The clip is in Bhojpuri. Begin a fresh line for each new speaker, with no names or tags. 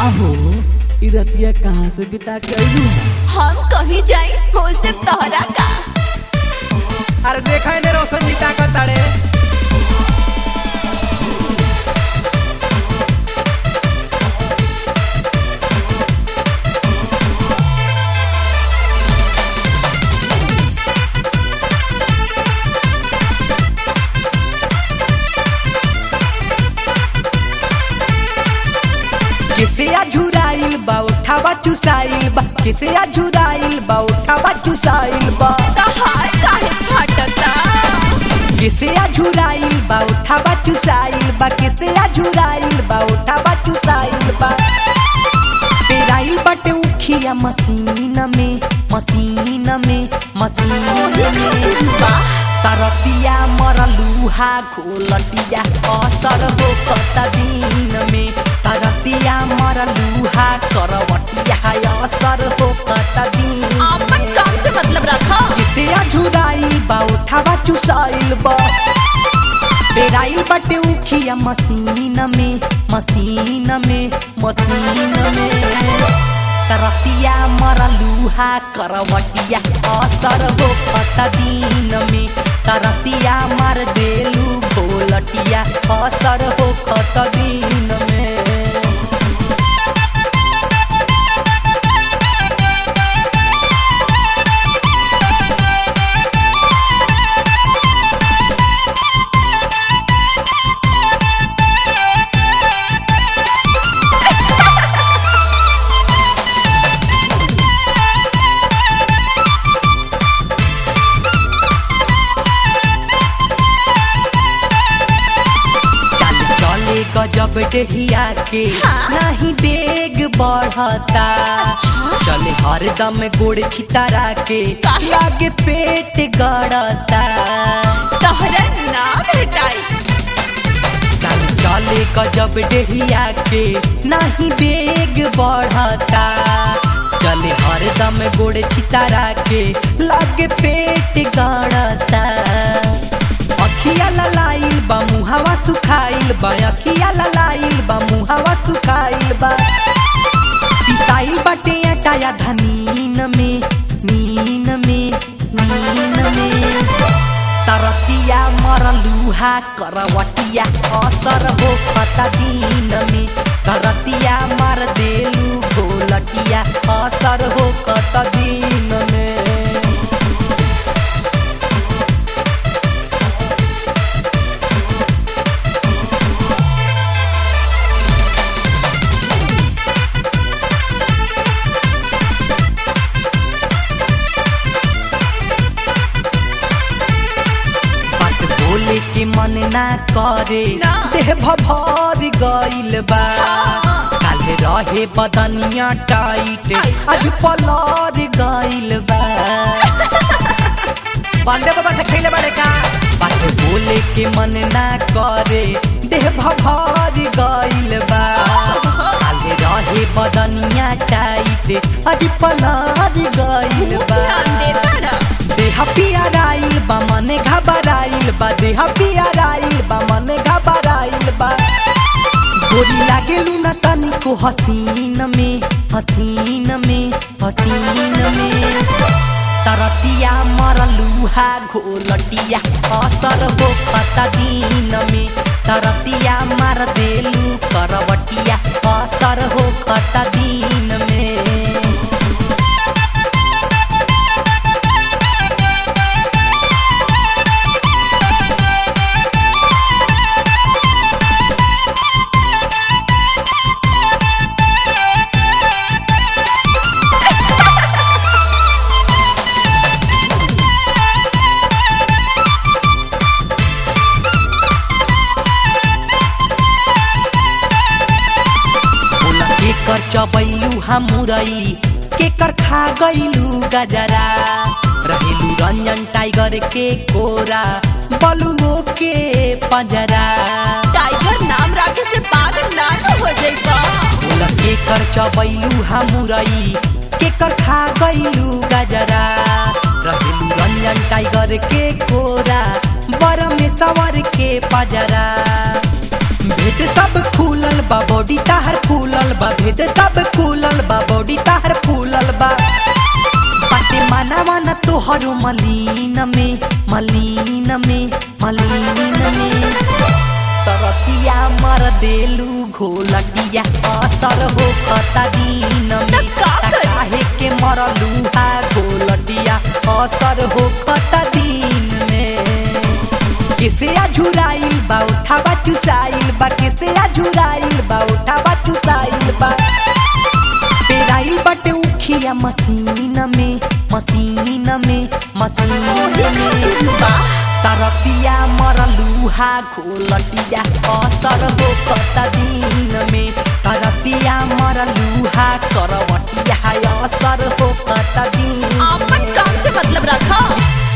अहो ई रतिया कहाँ से बिता के अइलू
हम कहीं जाई होसे तोहरा का
अरे देखा ने रोशन जी का ताड़े किसे झुराइल बा उठावा चुसाइल बा किसे झुराइल बा उठावा चुसाइल बा
तहार काहे फटता
किसे झुराइल बा उठावा चुसाइल बा किसे झुराइल बा उठावा चुसाइल बा पेराइल बाटे उखिया मसीन में मसीन में मसीन में तरतिया मरलूहा घोलटिया असर हो कत दिन में तरतिया मरलूहा करवटिया असर हो कत दिन
अपन
में
काम से मतलब रखा
किसे झुराइल बा उठावा चुसाइल बा पेराइल बाटे उखिया मसीन में मसीन में मसीन में तरतिया मरलूहा करवटिया असर हो कत दिन में तरतिया मार देलू भोलटिया असर हो कत दिन में चल चले गजब डेढ़िया के
हाँ?
नहीं बेग बढ़ता चले हरदम गोड़ छितारा के
काहे?
लागे पेट गड़ता
तोहरा ना भेटाई
चल चले गजब डेढ़िया के नहीं बेग बढ़ता चले हरदम गोड़ छितारा के लागे पेट गड़ता अखिया ललाइल बा मुहावा सुखाइल बा अखिया ललाइल बा मुहावा सुखाइल बा पिसाइल बाटे अटाया धनीन में नीन में नीन में तरतिया मरलूहा करवटिया असर हो खता दिन में तरतिया मार देलू घोलटिया असर हो खता दिन में बात बोले के मन ना करे
ना।
देह भभर गइल बा काल रहे बदनिया टाइट
ऐसा?
आज पलर गइल बा बंदे बाबा से खेले बारे का बात बोले के मन ना करे देह भभर गइल बा काल रहे बदनिया टाइट आज पलर गइल बा
ध्यान दे तारा
देह पियराइल बा मने घबराइल बा देह पियराइल बा मने घबराइल बा गोरी लागेलू न तनिको हसीन में हसीन में हसीन में तरतिया मरलूहा घोलटिया असर हो पता दिन में तरतिया मार देलू करवटिया असर हो पता दिन में बोला के कर चबैलू हम मुरई के कर खा गईलू गजरा रहेलू रंजन टाइगर के कोरा बलुओ के पंजरा
टाइगर नाम रखे से पागल ना न हो जाइबा
बोला के कर चबैलू हम मुरई के कर खा गईलू गजरा रहेलू रंजन टाइगर के कोरा बर में सवर के पजरा भेट सब खुलल बा बॉडी ताहर फूलल बा भेद सब खुलल बा बॉडी ताहर फूलल बा बाटे माना माना तोहरो मलीन में मलीन में मलीन में तरतिया मर देलू घोलटिया असर हो खता दीन में
तब का करी?
काहे के मरलू हा घोलटिया असर हो खता दीन में किसे अझुराइल बा उठावा चुसाइल बा किसे अझुराइल बा उठावा चुसाइल बा पेराइल बटे उखिया मसीन में मसीन में मसीन में तरतिया मरलूहा घोलटिया असर हो कता दिन में तरतिया मरलूहा करवटिया असर हो कता दिन
अपन
में
काम से मतलब रखा